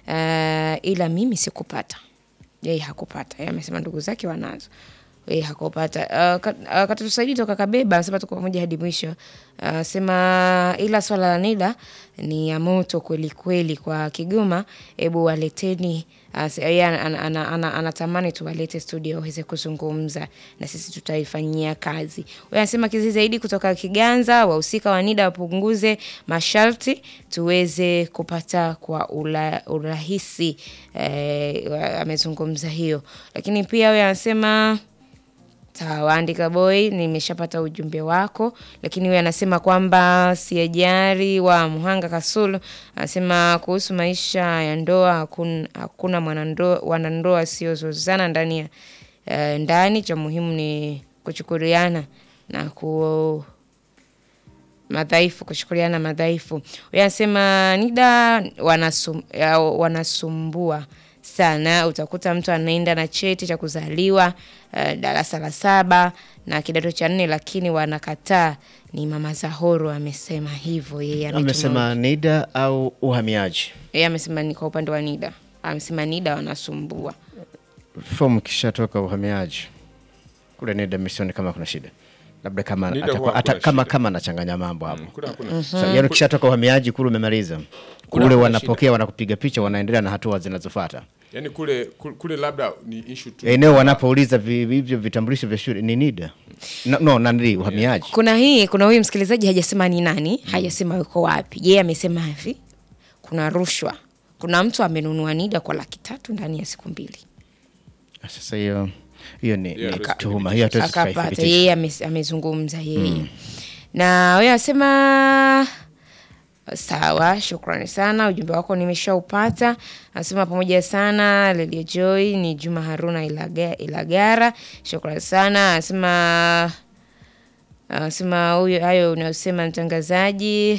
uh, ila mimi sikupata. Yeye hakupata. Yeye amesema ndugu zake wanazo. Yeye hakupata. Uh, ka- uh, Katusaidi toka Kabeba anasema tuko pamoja hadi mwisho. Anasema ila swala la NIDA ni ya moto kweli kweli kwa Kigoma. Hebu waleteni As- yeye ana- ana- ana- ana- anatamani tuwalete studio waweze kuzungumza na sisi tutaifanyia kazi. Huyu anasema kizi zaidi kutoka Kiganza, wahusika wa NIDA wapunguze masharti tuweze kupata kwa ula, urahisi. Eh, wa- amezungumza hiyo, lakini pia huyu anasema Sawa, andika boy, nimeshapata ujumbe wako. Lakini huyu anasema kwamba siajari wa Muhanga Kasulu anasema kuhusu maisha ya ndoa, hakuna, hakuna mwanandoa wanandoa siozozana ndani ya eh, ndani. Cha muhimu ni kuchukuliana na ku madhaifu kuchukuliana madhaifu. Huyu anasema NIDA wanasum, ya, wanasumbua sana. Utakuta mtu anaenda na cheti cha kuzaliwa uh, darasa la saba na kidato cha nne, lakini wanakataa. Ni mama Zahoro amesema hivyo, yeye ametuma- Amesema NIDA au uhamiaji. yeye amesema ni kwa upande wa NIDA, amesema NIDA wanasumbua. Fomu kishatoka uhamiaji kule NIDA misioni kama kuna shida labda kama NIDA atakuwa- huwa ata, hakuna kama shida. kama anachanganya mambo hapo kule hakuna so, yani ukishatoka uhamiaji kule umemaliza kule hakuna wanapokea wanakupiga picha wanaendelea na hatua zinazofuata yani kule kule, kule labda ni issue tu eneo wanapouliza vi- hivyo vitambulisho vya shule ni NIDA no, no nani uhamiaji Kuna hii, kuna huyu msikilizaji hajasema ni nani, hajasema yuko wapi. Yeye amesema hivi, kuna rushwa, kuna mtu amenunua NIDA kwa laki tatu ndani ya siku mbili sasa hiyo hiyo ni, Hiyo ni hatuwezi tuhuma hiyo hatuwezi akapata. tukaithibitisha. Yeye ame- amezungumza yeye na huyo anasema sawa, shukrani sana, ujumbe wako nimeshaupata. Anasema pamoja sana Lelia Joy, ni Juma Haruna Ilaga, Ilagara, shukrani sana. Anasema anasema huyo hayo unayosema mtangazaji,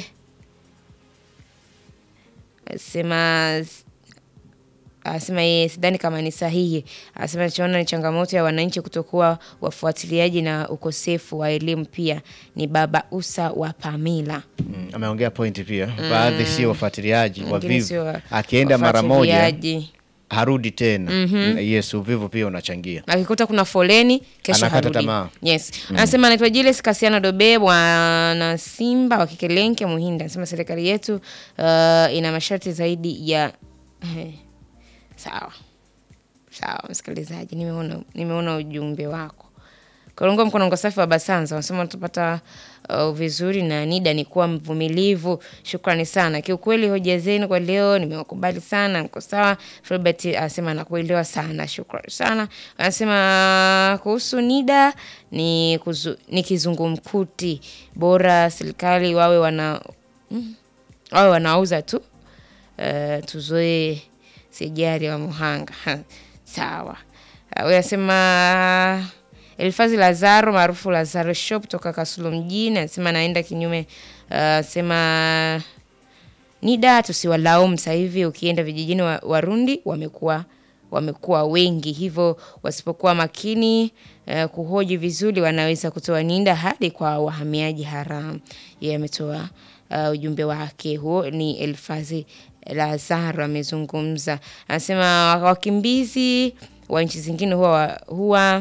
anasema anasema yeye sidhani kama ni sahihi. Anasema nachoona ni changamoto ya wananchi kutokuwa wafuatiliaji na ukosefu wa elimu. Pia ni baba Usa wa Pamila. Mm, ameongea pointi pia baadhi sio wafuatiliaji Wengine sio wavivu wa- akienda mara moja wafuatiliaji. harudi tena yes uvivu pia unachangia akikuta kuna foleni kesho Anakata harudi. tamaa. Yes. Anasema anaitwa Julius Kasiano Dobe bwana Simba wa Kikelenke Muhinda. Anasema serikali yetu uh, ina masharti zaidi ya eh, sawa sawa, msikilizaji, nimeona nimeona ujumbe wako. Kolongo mkonongo safi wa Basanza wanasema watapata uh, vizuri na NIDA ni kuwa mvumilivu. Shukrani sana, kiukweli hoja zenu kwa leo nimewakubali sana, mko sawa. Filbert anasema anakuelewa sana, shukrani sana. Anasema kuhusu NIDA ni, kuzu, ni kizungumkuti, bora serikali wawe wana mm, wawe wanauza tu uh, tuzoe sijari wa Muhanga sawa. Uh, huyu anasema Elfazi Lazaro maarufu Lazaro Shop toka Kasulu mjini anasema anaenda kinyume, anasema NIDA tusiwalaumu. Sasa hivi ukienda vijijini wa- Warundi wamekuwa wamekuwa wengi, hivyo wasipokuwa makini uh, kuhoji vizuri wanaweza kutoa NIDA hadi kwa wahamiaji haramu. Yeye ametoa uh, ujumbe wake huo. Ni Elfazi Lazaro amezungumza, anasema wakimbizi wa nchi zingine huwa, huwa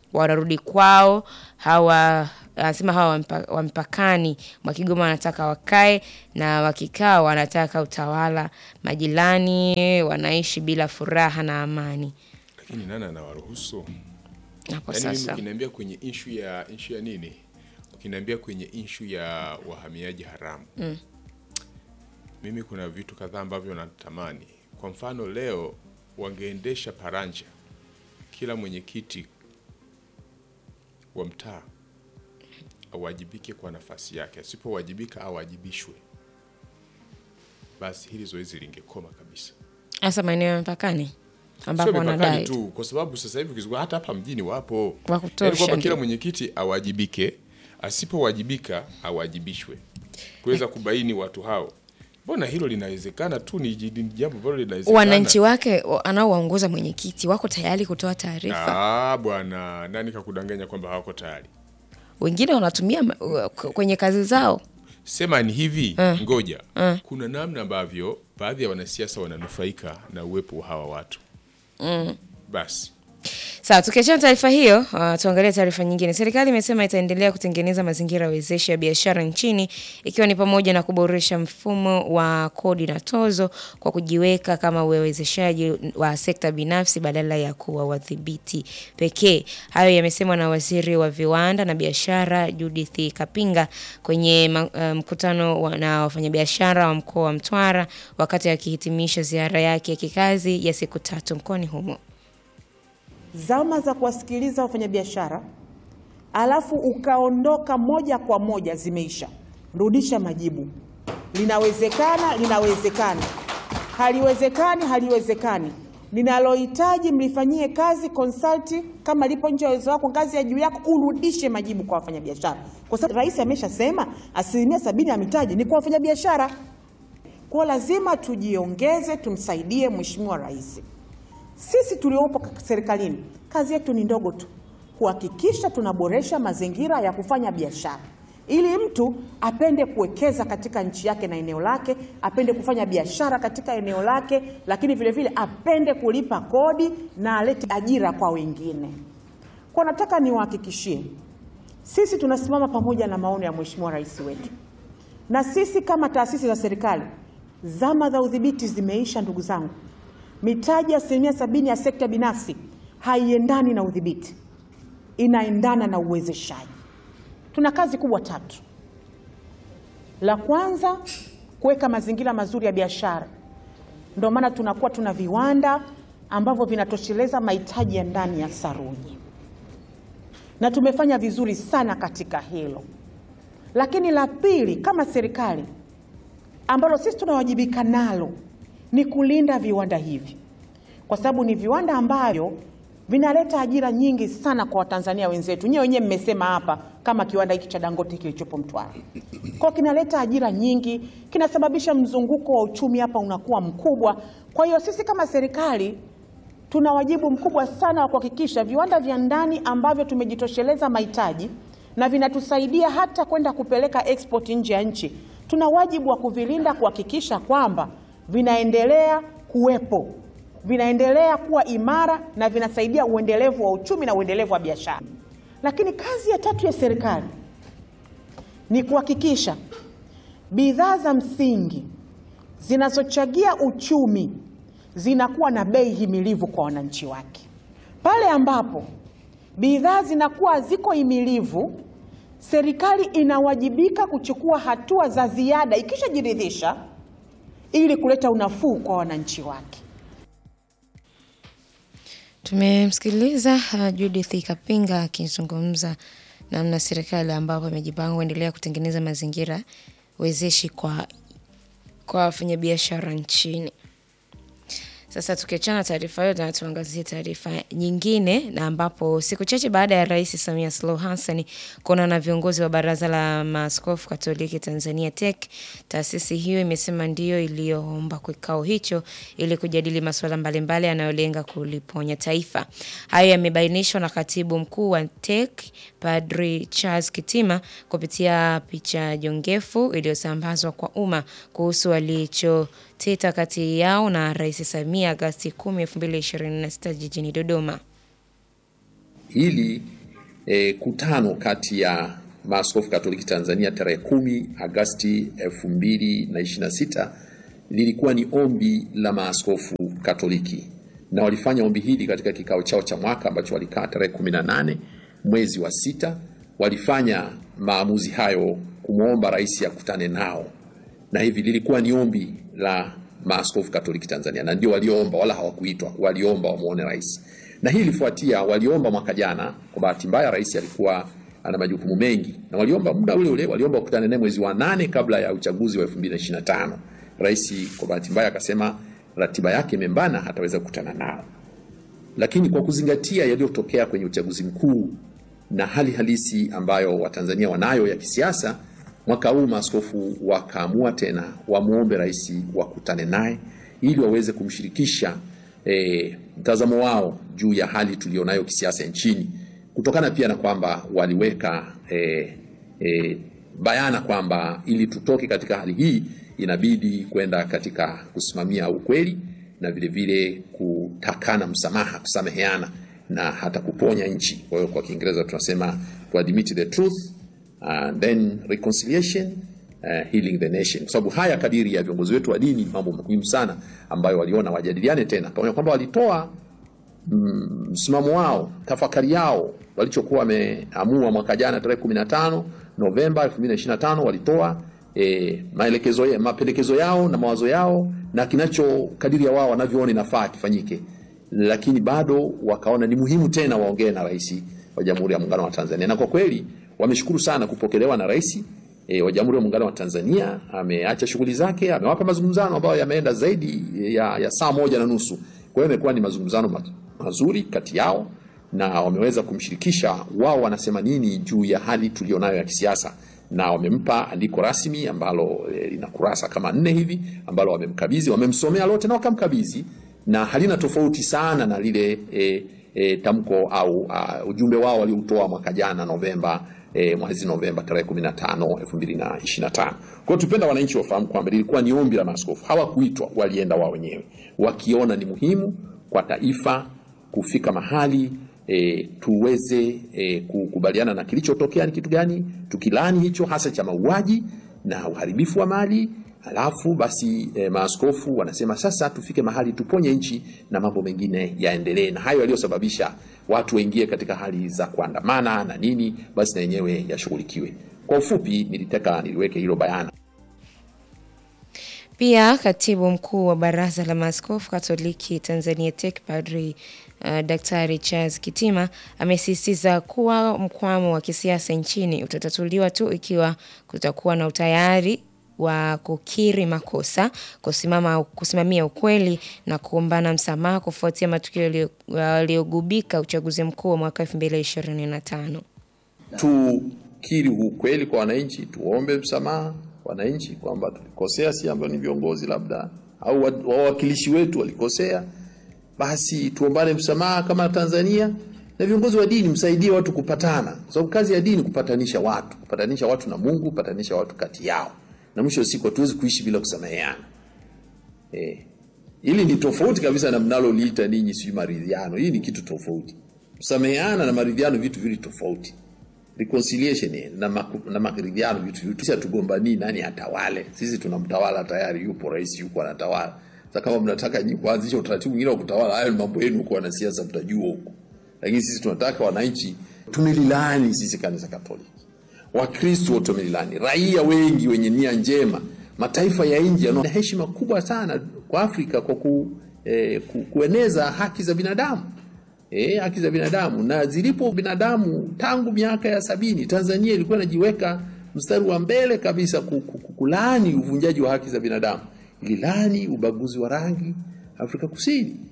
wanarudi kwao. Hawa anasema hawa wa mpa- wa mpakani mwa Kigoma wanataka wakae, na wakikaa wanataka utawala. Majirani wanaishi bila furaha na amani. lakini nani anawaruhusu? Hapo Yaani mimi sasa ukiniambia kwenye ishu ya ishu ya nini, ukiniambia kwenye ishu ya wahamiaji haramu Mm. mimi kuna vitu kadhaa ambavyo natamani. Kwa mfano leo wangeendesha paranja, kila mwenyekiti wa mtaa awajibike kwa nafasi yake, asipowajibika awajibishwe, basi hili zoezi lingekoma kabisa. hasa maeneo ya mpakani ambapo Sio mipakani wanadai tu, kwa sababu sasa hivi ukizunguka hata hapa mjini wapo Wa kutosha, Yaani kwamba ndio. kila mwenyekiti awajibike, asipowajibika awajibishwe, kuweza kubaini watu hao. Mbona hilo linawezekana tu, ni ji- ni jambo ambalo linawezekana. wananchi wake wa- anaowaongoza mwenyekiti wako tayari kutoa taarifa. Ah, bwana, nani kakudanganya kwamba hawako tayari? Wengine wanatumia ma- uh, k- kwenye kazi zao. Sema ni hivi, Mm. ngoja. Mm. Kuna namna ambavyo baadhi ya wanasiasa wananufaika na uwepo wa hawa watu. Mm. Basi Sawa, tukiachana taarifa hiyo, uh, tuangalie taarifa nyingine. Serikali imesema itaendelea kutengeneza mazingira wezeshi ya biashara nchini ikiwa ni pamoja na kuboresha mfumo wa kodi na tozo kwa kujiweka kama uwezeshaji wa sekta binafsi badala ya kuwa wadhibiti pekee. Hayo yamesemwa na waziri wa viwanda na biashara Judith Kapinga kwenye ma- uh, mkutano wa- na wafanyabiashara wa mkoa wa Mtwara wakati akihitimisha ziara yake ya kikazi ya siku tatu mkoani humo. zama za kuwasikiliza wafanyabiashara alafu ukaondoka moja kwa moja zimeisha. Rudisha majibu. Linawezekana, linawezekana. Haliwezekani, haliwezekani. Linalohitaji mlifanyie kazi, consult kama lipo nje ya uwezo wako, ngazi ya juu yako, urudishe majibu kwa wafanyabiashara, kwa sababu rais ameshasema asilimia sabini ya mitaji ni kwa wafanyabiashara. Kwa lazima tujiongeze, tumsaidie mheshimiwa rais. Sisi tuliopo serikalini, kazi yetu ni ndogo tu, kuhakikisha tunaboresha mazingira ya kufanya biashara ili mtu apende kuwekeza katika nchi yake na eneo lake, apende kufanya biashara katika eneo lake, lakini vile vile apende kulipa kodi na alete ajira kwa wengine. Kwa nataka niwahakikishie, sisi tunasimama pamoja na maono ya mheshimiwa rais wetu, na sisi kama taasisi za serikali, zama za udhibiti zimeisha, ndugu zangu. Mitaji ya asilimia sabini ya sekta binafsi haiendani na udhibiti, inaendana na uwezeshaji. Tuna kazi kubwa tatu. La kwanza, kuweka mazingira mazuri ya biashara. Ndio maana tunakuwa tuna viwanda ambavyo vinatosheleza mahitaji ya ndani ya saruji, na tumefanya vizuri sana katika hilo. Lakini la pili, kama serikali ambalo sisi tunawajibika nalo ni kulinda viwanda hivi, kwa sababu ni viwanda ambavyo vinaleta ajira nyingi sana kwa Watanzania wenzetu. Nyewe wenyewe mmesema hapa, kama kiwanda hiki cha Dangote kilichopo Mtwara, kwa kinaleta ajira nyingi, kinasababisha mzunguko wa uchumi hapa unakuwa mkubwa. Kwa hiyo sisi kama serikali tuna wajibu mkubwa sana wa kuhakikisha viwanda vya ndani ambavyo tumejitosheleza mahitaji na vinatusaidia hata kwenda kupeleka export nje ya nchi, tuna wajibu wa kuvilinda, kuhakikisha kwamba vinaendelea kuwepo, vinaendelea kuwa imara na vinasaidia uendelevu wa uchumi na uendelevu wa biashara. Lakini kazi ya tatu ya serikali ni kuhakikisha bidhaa za msingi zinazochagia uchumi zinakuwa na bei himilivu kwa wananchi wake. Pale ambapo bidhaa zinakuwa ziko himilivu, serikali inawajibika kuchukua hatua za ziada ikishajiridhisha ili kuleta unafuu kwa wananchi wake. Tumemsikiliza uh, Judith Kapinga akizungumza namna serikali ambapo imejipanga kuendelea kutengeneza mazingira wezeshi kwa kwa wafanyabiashara nchini. Sasa tukiachana taarifa hiyo, na tuangazie taarifa nyingine, na ambapo siku chache baada ya Rais Samia Suluhu Hassan kuonana na viongozi wa Baraza la Maaskofu Katoliki Tanzania TEC, taasisi hiyo imesema ndiyo iliyoomba kikao hicho ili kujadili masuala mbalimbali yanayolenga kuliponya taifa. Hayo yamebainishwa na katibu mkuu wa TEC Padri Charles Kitima kupitia picha jongefu iliyosambazwa kwa umma kuhusu walichoteta kati yao na Rais Samia Agasti 10, 2026 jijini Dodoma. Hili e, kutano kati ya maaskofu Katoliki Tanzania tarehe kumi Agasti elfu mbili na ishirini na sita lilikuwa ni ombi la maaskofu Katoliki na walifanya ombi hili katika kikao chao cha mwaka ambacho walikaa tarehe kumi na nane mwezi wa sita. Walifanya maamuzi hayo kumwomba rais akutane nao, na hivi lilikuwa ni ombi la maaskofu Katoliki Tanzania, na ndio walioomba, wala hawakuitwa, waliomba wamwone rais. Na hii ilifuatia, waliomba mwaka jana. Kwa bahati mbaya, rais alikuwa ana majukumu mengi, na waliomba muda ule ule, waliomba wakutane naye mwezi wa nane kabla ya uchaguzi wa 2025. Rais kwa bahati mbaya akasema ratiba yake imembana, hataweza kukutana nao. Lakini kwa kuzingatia yaliyotokea kwenye uchaguzi mkuu na hali halisi ambayo Watanzania wanayo ya kisiasa, mwaka huu maaskofu wakaamua tena wamwombe rais wakutane naye ili waweze kumshirikisha eh, mtazamo wao juu ya hali tulionayo kisiasa nchini, kutokana pia na kwamba waliweka eh, eh, bayana kwamba ili tutoke katika hali hii inabidi kwenda katika kusimamia ukweli na vile vile kutakana msamaha, kusameheana na hata kuponya nchi. Kwa hiyo kwa Kiingereza tunasema to admit the truth and then reconciliation uh, healing the nation, kwa sababu haya kadiri ya viongozi wetu wa dini, mambo muhimu sana ambayo waliona wajadiliane tena, pamoja kwamba walitoa msimamo wao, tafakari yao walichokuwa wameamua mwaka jana tarehe 15 Novemba 2025 walitoa e, maelekezo ya, mapendekezo yao na mawazo yao na kinacho kadiri ya wao wanavyoona inafaa kifanyike, lakini bado wakaona ni muhimu tena waongee na rais wa Jamhuri ya Muungano wa Tanzania, na kwa kweli wameshukuru sana kupokelewa na rais e, wa Jamhuri ya Muungano wa Tanzania. Ameacha shughuli zake, amewapa mazungumzano ambayo yameenda zaidi ya, ya saa moja na nusu. Kwa hiyo imekuwa ni mazungumzano ma- mazuri kati yao na wameweza kumshirikisha wao wanasema nini juu ya hali tulionayo ya kisiasa na wamempa andiko rasmi ambalo eh, lina kurasa kama nne hivi ambalo wamemkabidhi, wamemsomea lote na wakamkabidhi, na halina tofauti sana na lile e, e, tamko au uh, ujumbe wao walioutoa mwaka jana Novemba e, mwezi Novemba tarehe 15 2025. Kwa hiyo tupenda wananchi wafahamu kwamba lilikuwa ni ombi la maaskofu, hawakuitwa, walienda wao wenyewe wakiona ni muhimu kwa taifa kufika mahali e, tuweze e, kukubaliana na kilichotokea ni kitu gani, tukilani hicho hasa cha mauaji na uharibifu wa mali. Halafu basi e, maaskofu wanasema sasa tufike mahali tuponye nchi na mambo mengine yaendelee, na hayo yaliyosababisha watu waingie katika hali za kuandamana na nini, basi na yenyewe yashughulikiwe. Kwa ufupi, nilitaka niliweke hilo bayana. Pia katibu mkuu wa Baraza la Maaskofu Katoliki Tanzania TEC Padri uh, Daktari Charles Kitima amesisitiza kuwa mkwamo wa kisiasa nchini utatatuliwa tu ikiwa kutakuwa na utayari wa kukiri makosa, kusimama kusimamia ukweli na kuombana msamaha kufuatia matukio yaliyo- yaliyogubika uchaguzi mkuu wa mwaka 2025. tukiri ukweli kwa wananchi, tuombe msamaha wananchi kwamba tulikosea, si ambao ni viongozi labda au wa- wawakilishi wetu walikosea, basi tuombane msamaha kama Tanzania, na viongozi wa dini msaidie watu kupatana, kwa sababu kazi ya dini kupatanisha watu, kupatanisha watu na Mungu, kupatanisha watu kati yao, na mwisho wa siku hatuwezi kuishi bila kusameheana. Eh, hili ni tofauti kabisa na mnaloliita ninyi sijui maridhiano. Hii ni kitu tofauti. Kusameheana na maridhiano vitu vili tofauti reconciliation eh, na, maku, na maridhiano vitu vitu. Sisi hatugombanii nani atawale, sisi tunamtawala tayari, yupo rais, yupo anatawala. Sasa kama mnataka nyinyi kuanzisha utaratibu mwingine wa kutawala, hayo ni mambo yenu huko, wanasiasa mtajua huko, lakini sisi tunataka wananchi. Tumelilani sisi kanisa Katoliki, Wakristo wote wamelilani, raia wengi wenye nia njema, mataifa ya nje yana heshima kubwa sana kwa Afrika kwa ku, eh, ku, kueneza haki za binadamu eh, haki za binadamu na zilipo binadamu tangu miaka ya sabini Tanzania ilikuwa inajiweka mstari wa mbele kabisa ku- ku- ku- kulaani uvunjaji wa haki za binadamu, ililani ubaguzi wa rangi Afrika Kusini.